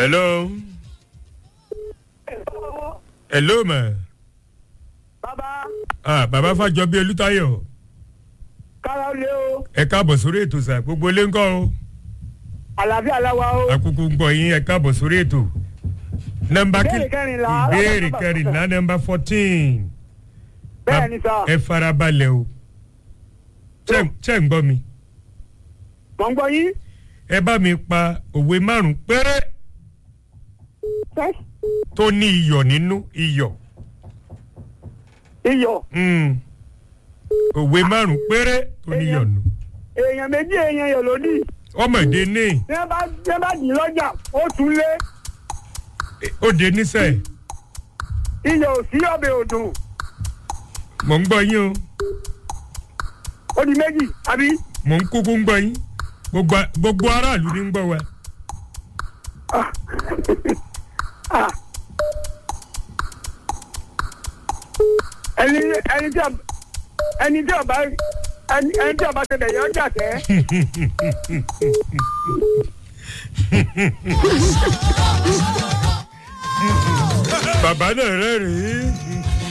hello hello ma bàbá ah bàbá fàjọbí olùtayọ kára ó lé o ẹ káàbọ̀ sórí ètò sà gbogbo ilé ńkọ́ o àlàáfíà láwa o àkókò ń gbọ́ yín ẹ káàbọ̀ sórí ètò nọmba kí Ìbéèrè kẹrìnlá. ìbéèrè kẹrìnlá nọmba fourteen bẹ́ẹ̀ ni sà ẹ farabalẹ̀ o ṣé ṣé ń gbọ́ mi mọ̀ ń gbọ́ yín ẹ bá mi pa òwe márùn péré tó ní iyọ̀ nínú iyọ̀ iyọ̀ Mm. òwe márùn péré tó ní iyọ̀ nínú èèyàn méjì èèyàn yọ̀ lódì ọmọdé ní tí wọ́n bá tí wọ́n bá dì í lọ́jà ó tún lé ó dé nísẹ̀ iyọ̀ ò sí ọbẹ̀ òdùn mò ń gbọ́ yín o ó di méjì àbí mò ń kúkú ń gbọ́ yín gbogbo gbogbo aráàlú ní ń gbọ́ wa Ah. ẹni ẹni tí ọba ẹni tí ọba ẹni ẹni tí ọba tẹlẹ yọ ọjà tẹ bàbá náà rẹ́rìn-ín